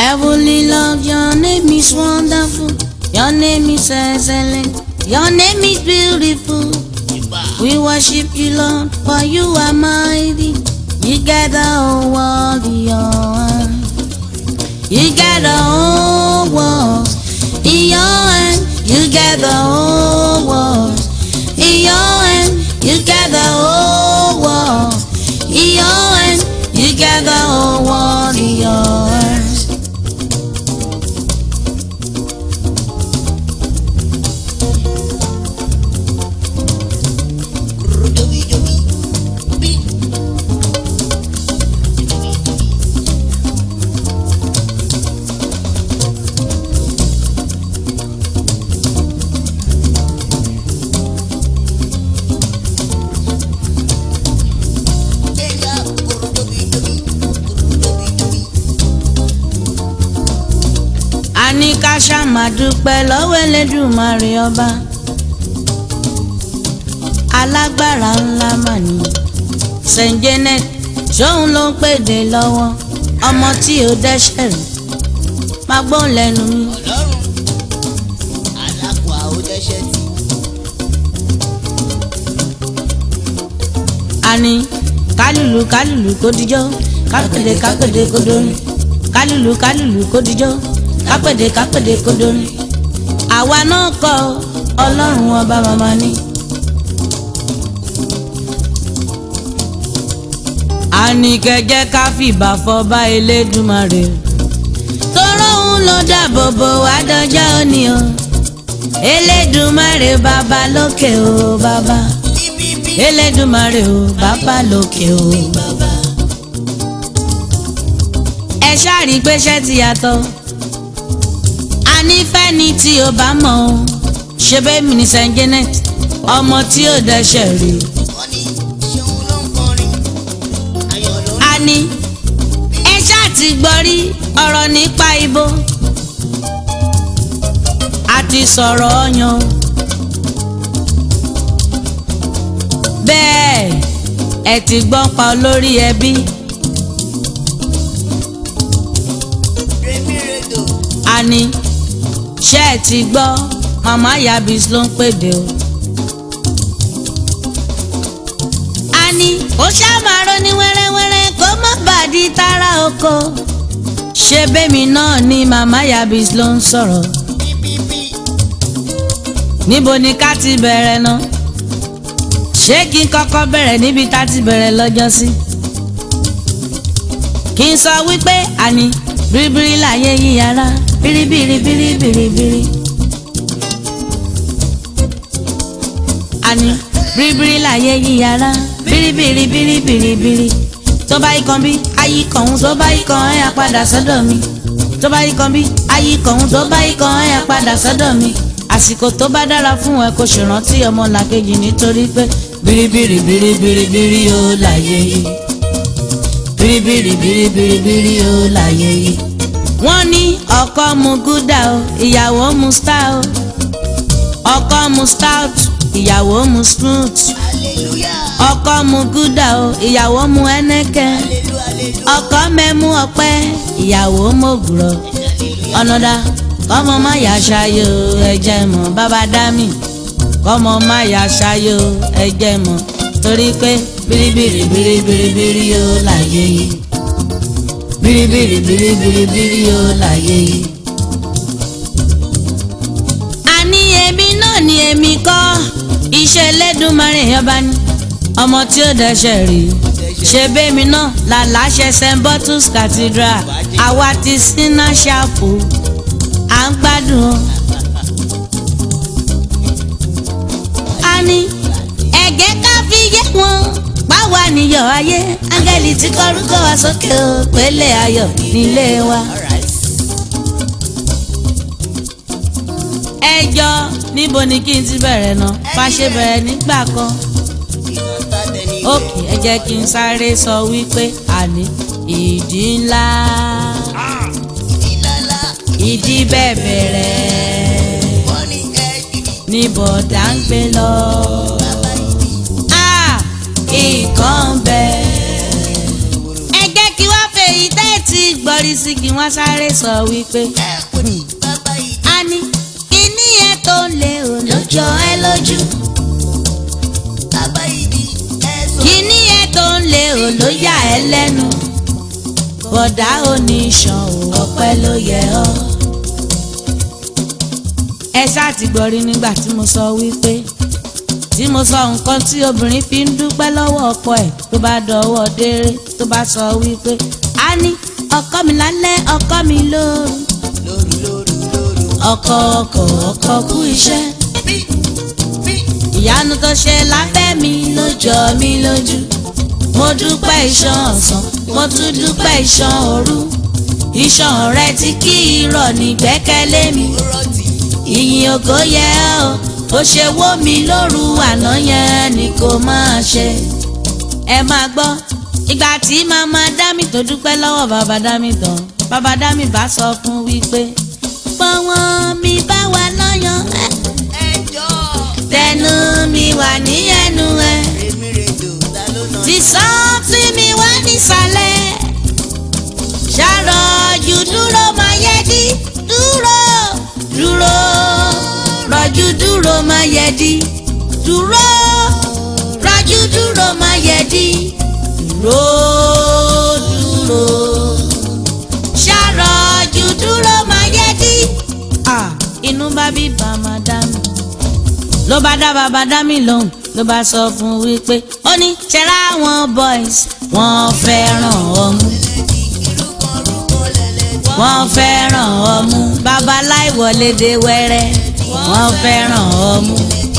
Heavenly Lord, your name is wonderful. Your name is excellent. Your name is beautiful. We worship you, Lord, for you are mighty. You got the whole world in your hand. You got the whole world in your hand. You got the whole world in your hand. You got the whole world in your hand. You got the whole world in your hands. a ní ká ṣàmà dúpẹ́ lọ́wọ́ Elédùmarè ọba alágbára ńlá mà ní Saint Janet ṣóun ló ń pèdè lọ́wọ́ ọmọ tí ò dẹ́ṣẹ̀ rẹ̀ máa gbọ́n lẹ́nu mi. ọlọ́run alákòó àwòdẹ́sẹ̀ tí. a ní kálùlù kálùlù kó dijọ́ kápèdè kápèdè kó dorin kálùlù kálùlù kó dijọ́ kápèdè kápèdè kó dorin àwa náà kọ́ ọlọ́run ọba màmá ni. a ní kẹjẹ ká fìbà fọba Elédùmarè tọrọ òun ló dáàbò bò wá dọjọ́ òní o Elédùmarè bàbá lókè o bàbá bíbí elédùmarè o bàbá lókè o. ẹ ṣáàrí pé ṣẹ́ ti yàtọ̀ ànífẹ́ni tí o bá mọ̀ o ṣe bẹ́ẹ̀ mi ní Saint Janet ọmọ tí ò dẹ́ṣẹ̀ rí wọ́n ní ṣéun ló ń kọrin ayọ̀ ló ń a ní ẹ ṣáà ti gbọ́ rí ọ̀rọ̀ nípa ibo a ti sọ̀rọ̀ ọyàn bẹ́ẹ̀ ẹ ti gbọ́ pa olórí ẹbí rèmí rèdò a ní ṣé ẹ ti gbọ́ màmá yabis ló ń pèdè o. a ní ó ṣàmàrò ní wẹ́rẹ́wẹ́rẹ́ kó má bàa di tara oko ṣé bẹ́mi náà ni màmá yabis ló ń sọ̀rọ̀ bíbí níbo ni ká ti bẹ̀rẹ̀ náà ṣé kí n kọ́kọ́ bẹ̀rẹ̀ níbi tá ti bẹ̀rẹ̀ lọ́jọ́ sí. kí n sọ wípé àní biribiri láyé yíyára biribiri biribiri. àní biribiri láyé yíyára biribiri biribiri. tó bá yí kan bí ayí kan òun tó bá yí kan ẹ̀ á padà sọ́dọ̀ mi. tó bá yí kan bí ayí kan òun tó bá yí kan ẹ̀ á padà sọ́dọ̀ mi àsìkò tó bá dára fún ẹ kó ṣèrántí ọmọ làkejì nítorí pé biribiri biribiri biri ó láyé yìí biribiri biribiri biri ó láyé yìí. wọ́n ní ọkọ mu gúdà o ìyàwó mu star o ọkọ mu stout ìyàwó mu smooth hallelujah ọkọ mu gúdà o ìyàwó mu ẹnẹkẹ hallelujah hallelujah ọkọ mẹ́mú ọpẹ́ ìyàwó mọ̀gùrọ̀ ọ̀nàdà kọ́mọ má yà ṣayò ẹ̀jẹ̀ mọ̀ bàbá dámì kọ́mọ má yà ṣayò ẹ̀jẹ̀ mọ̀ torí pé biribiri biribiri biri yóò láyé yìí biribiri biribiri biri yóò láyé yìí. àní èmi náà ni èmi kọ́ iṣẹ́ Ẹlẹ́dùmarè ọba ni ọmọ tí ó dẹ́ṣẹ̀ rí ṣe bẹ́mi náà làláṣẹ St. Bottles Cathedral àwa ti sínú ṣàpò à ń gbádùn o. a ní ẹ̀gẹ́ ká fi yé wọn báwa níyọ̀ ayé áńgẹ́lì tí kọ́rúkọ wa sókè o pélé ayọ̀ nílé wa. alright ẹjọ́ níbo ni kí n ti bẹ̀rẹ̀ náà bá ṣe bẹ̀rẹ̀ nígbà kan. iná tàdé ní òkè ẹ jẹ́ kí n sáré sọ wípé àní ìdí ńlá ìlàlá ìdí bẹ̀bẹ̀rẹ̀ wọ́n ní ẹ̀ẹ́dìdì ní bọ̀dá ń gbé lọ. bàbá ìdí Ah, nǹkan bẹ́ẹ̀. ẹ jẹ́ kí wá fèyí tẹ́tì gbọ́rí sí kí wọ́n sáré sọ wípé ẹ kò ní bàbá yìí. a ní kíní ẹ tó lé o lójọ ẹ lójú bàbá yìí ni ẹ sọ. kíní ẹ tó lé o ló yà ẹ lẹ́nu bọ̀dá oníṣàn ò ọpẹ́ ló yẹ ọ́. ẹ ṣáà ti gbọ́rí nígbà tí mo sọ wípé tí mo sọ nǹkan tí obìnrin fi ń dúpẹ́ lọ́wọ́ ọkọ ẹ̀ tó bá dọwọ́ déré tó bá sọ wípé a ní ọkọ mi lálẹ́ ọkọ mi lóru lóru lóru lóru. ọkọ ọkọ ọkọ kú iṣẹ́ bí bí ìyanu tó ṣe lábẹ́ mi ló jọ mí lójú mo dúpẹ́ iṣan ọ̀sán mo tún dúpẹ́ iṣan òru iṣan rẹ tí kì í rọ̀ ní gbẹ́kẹ̀lé mi rọtì. ìyìn ògo yẹ ọ́ ó ṣe wó mi lóru àná yẹn ni kò máa ṣe ẹ máa gbọ́ ìgbà tí màmá dámì tó dúpẹ́ lọ́wọ́ bàbá dámì tán bàbá dámì bá sọ fún wípé pọ́wọ́n mi bá wà lọ́yàn ẹ́ ẹjọ́ tẹnu mi wà ní ẹnu ẹ èmi rè dò ta ló nà. tí sọ́ọ̀tì mi wá nísàlẹ̀ ṣàròjù dúró máa yẹ dí dúró dúró rọ̀jù dúró máa yẹ dí dúró rọ̀jù dúró máa yẹ dí dúró dúró ṣàròjù dúró máa yẹ dí. Ah, inú bá bí bàmá dá mi ló bá dá bàbá dá mi lóhùn ló bá sọ fún wípé ó ní ṣẹlá àwọn boys wọ́n fẹ́ràn ọmú wọ́n fẹ́ràn ọmú babaláì wọlé dé wẹ́rẹ́ wọ́n fẹ́ràn ọmú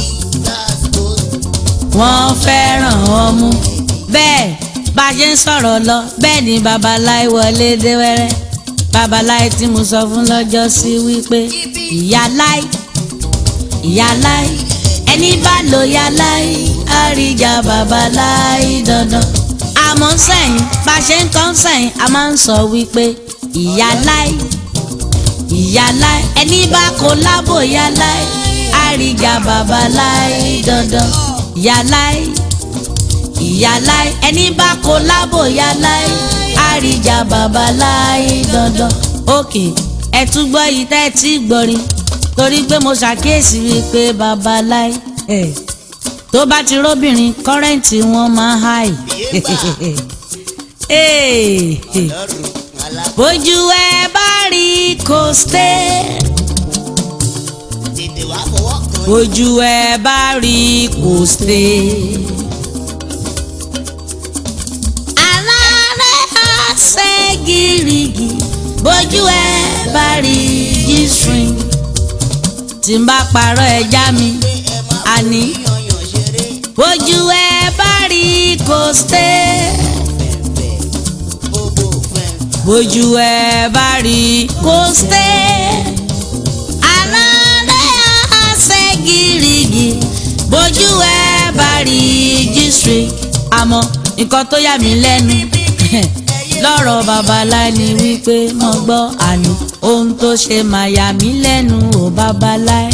wọ́n fẹ́ràn ọmú bẹ́ẹ̀ bá a ṣe ń sọ̀rọ̀ lọ bẹ́ẹ̀ ni babaláì wọlé dé wẹ́rẹ́ babaláì tí mo sọ fún lọ́jọ́ sí wípé ìyá láì ìyá láì ẹni bá lo ya láì àríjà bàbá láì dandan. àmọ́ sẹ́yìn bá a ṣe ń kọ́ sẹ́yìn a máa ń sọ wípé ìyá láì ìyá láì ẹni bá kó lábò ya láì àríjà bàbá láì dandan. ìyá láì ìyá láì ẹni bá kó lábò ya láì àríjà bàbá láì dandan. òkè ẹ tún gbọ́ yìí tẹ́ ẹ ti gbọ́rin torí pé mo ṣàkíyèsí wípé babaláì ẹ̀ tó bá ti róbìnrin kọ́rẹ́ǹtì wọn máa háì. lọ́rùn àlá bójú ẹ bá rí kò sté tètè wá fọwọ́ kan. bójú ẹ bá rí kò sté. alárẹ̀ á ṣe gírígì bójú ẹ bá rí g-string tí n bá parọ́ ẹja mi àní yànyàn ṣeré bójú ẹ bá rí kò sté bóbó fẹ́. bójú ẹ bá rí kò sté alárẹ̀ àṣẹ gírígì bójú ẹ bá rí g-string àmọ́ nǹkan tó yà mí lẹ́nu lọ́rọ̀ babaláì ni wípé mo gbọ́ àná ohun tó ṣe máa yà mí lẹ́nu ò babaláì.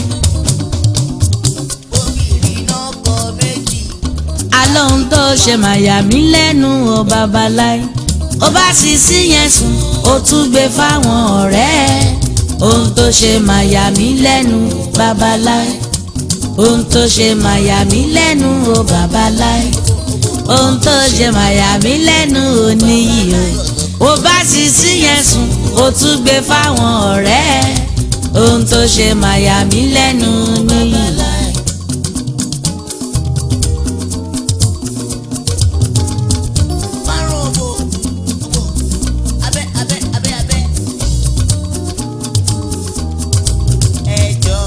obìnrin náà kọ méjì. alóhun tó ṣe máa yà mí lẹ́nu ò babaláì. ó bá sì sí yẹn sùn ó tún gbé fáwọn ọ̀rẹ́ ẹ̀. ohun tó ṣe máa yà mí lẹ́nu babaláì. ohun tó ṣe máa yà mí lẹ́nu ò babaláì. ohun tó ṣe máa yà mí lẹ́nu ò níyì o. ó bá sì sí yẹn sùn ó tún gbé fáwọn ọ̀rẹ́ ẹ̀. ohun tó ṣe máa yà mí lẹ́nu níyì. márùn òbò òbò abẹ́ abẹ́ abẹ́ abẹ́. ẹjọ́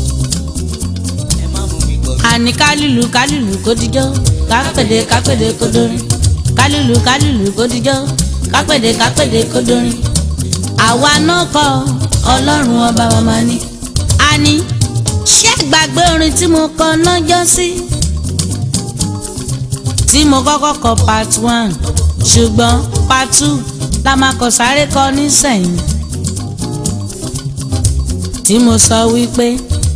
ẹ má mú mi gbọ́. àní kálùlù kálùlù kó dijọ́ kápẹ̀dé kápẹ̀dé kó dorin kálùlù kálùlù kó dijọ́ kápẹ̀dé kápẹ̀dé kó dorin. àwa náà kọ ọlọ́run ọba wa máa ní. àní ṣé gbàgbé orin tí mo kọ lọ́jọ́ sí. tí mo kọ́kọ́ kọ part one ṣùgbọ́n part two la máa kọ sáré kọ nísẹ̀yìn. tí mo sọ wípé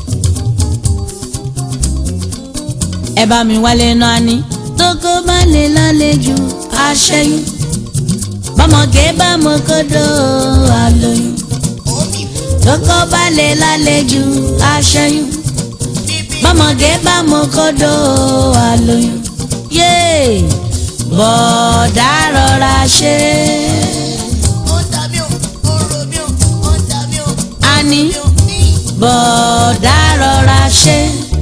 ẹ bá mi wálé náà ni tókó bá lè lálejò aṣẹ́yìn bọ́mọge bá mọ kódó àlóyún omi lóko bá lè lálejò aṣẹ́yún bọ́mọge bá mọ kódó àlóyún yéè bọ̀dá rọra ṣe ó ń ta mí o ó ń ro mí o ó ń ta mí o. àní ní bọ̀dá rọra ṣe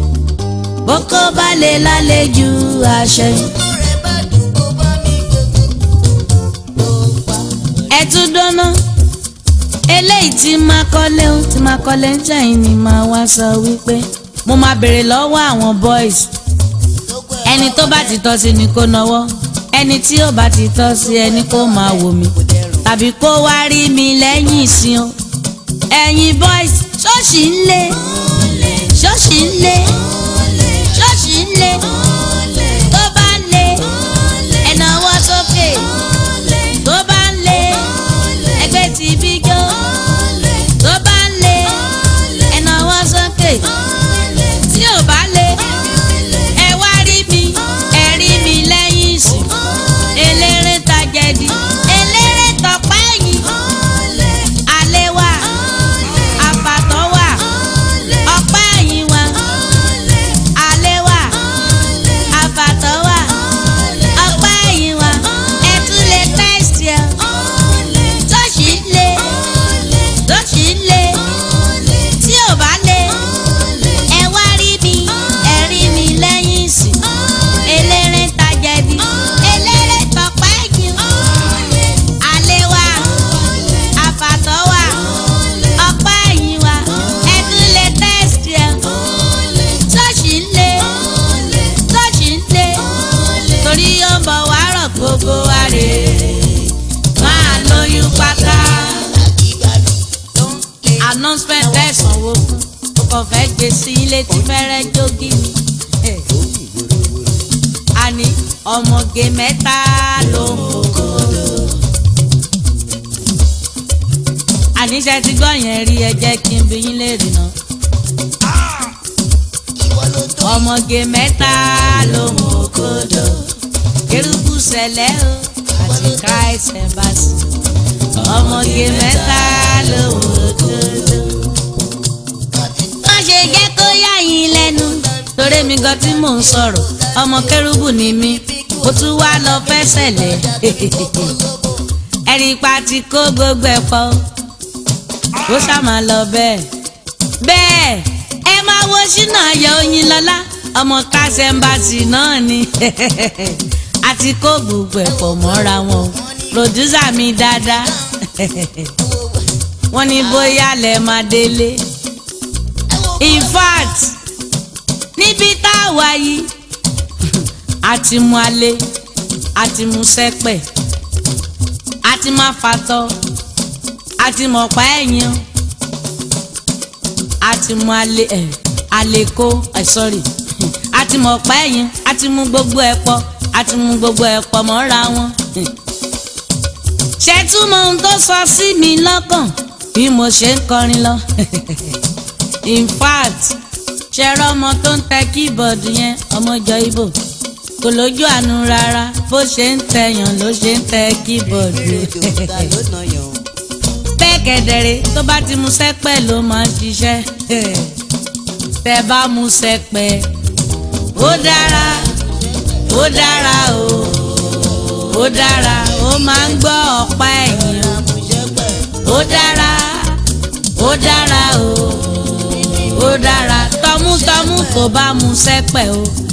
bókó bá lè lálejò aṣẹ́yún. tó rẹ̀ bá dùn kó bá mi gbogbo ó pa. ẹ tún dáná eléyìí tí máa kọ́lé ń tí máa kọ́lé ń jẹ́yìn ni máa wá sọ wípé mo máa béèrè lọ́wọ́ àwọn boys gbogbo ẹ̀ ẹni tó bá ti tọ́ sí ni kó nawọ́ ẹni tí ò bá ti tọ́ sí ẹni kó máa wò mí kò dẹrùn. tàbí kó wá rí mi lẹ́yìn ìsìn o ẹ̀yin boys ṣọ́ọ̀ṣì ń lé ṣọ́ọ̀ṣì ń lé ṣọ́ọ̀ṣì ń lé tó bá ń lé ẹ nawọ́ sókè tó bá ń lé ẹgbẹ́ tí bí jó tó bá ń lé ẹ nawọ́ sókè tí ò bá lé ẹ wá rí mi ẹ rí mi lẹ́yìn ìsìn eléré tajẹ̀dí eléré tọpẹ́ yìí alẹ́ wà àfàtọ́ wà ọpẹ́ yìí wà alẹ́ wà àfàtọ́ wà ọpẹ́ yìí wà ẹ tún lè tẹ́sítì ẹ tọ́sí lé tọ́sí lé tí ò bá lé ẹ wá rí mi ẹ rí mi lẹ́yìn ìsìn eléré tajẹ̀dí eléré tọpẹ́ yìí alẹ́ wà àfàtọ́ wà ọpẹ́ yìí wà ẹ tún lè tẹ́sítì ẹ tọ́sí lé tọ́sí lé torí ó ń bọ̀ wá rọ̀ gbogbo wa rè é máa lóyún pátá ìgbàlù ló ń lé. announcement tẹ̀sán wo fún o kò fẹ́ gbé sí ilé tí fẹ́rẹ́ jógi ni. Eh. àní ọmọge mẹ́ta ló ń kókó. àníṣe ti gbọ́ yẹn rí ẹ jẹ́ kí n bí yín lè rìnà. ìwọ ló tó ọmọge mẹ́ta ló ń kókó. kérúbù sẹ̀lẹ̀ o àti christ embassy. ọmọge mẹ́ta ló ń kókó má ṣe jẹ́ kó yà yín lẹ́nu. torí mi gan tí mò ń sọ̀rọ̀ ọmọ kérúbù ni mí mo tún wá lọ fẹsẹ̀ lẹ̀. ẹ̀rí pa ti kó gbogbo ẹ̀ pọ̀ ó ṣàmà lọ bẹ́ẹ̀. bẹ́ẹ̀ ẹ máa wo ṣínà ayọ̀ oyin lọ́lá ọmọ kásẹ̀mbàtì náà ni àti kó gbogbo ẹ̀ pọ̀ mọ́ra wọn o pòdúsà mi dáadáa wọ́n ní bóyá lẹ máa délé in fact níbi tá a wà yìí àti mú alẹ́ àti mú sẹ́pẹ̀ àti má fatọ́ àti mọ̀pá ẹ̀yìn àti mú alẹ́ ẹ̀ àlèkó ẹ̀ sorry àti mọ̀pá ẹ̀yìn àti mú gbogbo ẹ̀ pọ̀ àti mú gbogbo ẹ̀ pọ̀ mọ́ra wọn. ṣé túmọ̀ ohun tó sọ sí mi lọ́kàn bí mo ṣe ń kọrin lọ in fact ṣẹ̀rọ ọmọ tó ń tẹ kíbọ̀dù yẹn ọmọjọ ibo kò lójú àánú rárá bó ṣe ń tẹyàn ló ṣe ń tẹ kíbọ̀dù bẹ́ẹ̀ kẹ̀dẹ̀rẹ̀ tó bá ti mu sẹ́pẹ̀ ló máa ń ṣiṣẹ́ tẹ bá mu sẹ́pẹ̀ ó dára ó dára o ó dára ó máa ń gbọ́ ọ̀pá ẹ̀yìn ó dára ó dára o ó dára tọmútọmú tó bá mu sẹ́pẹ̀ o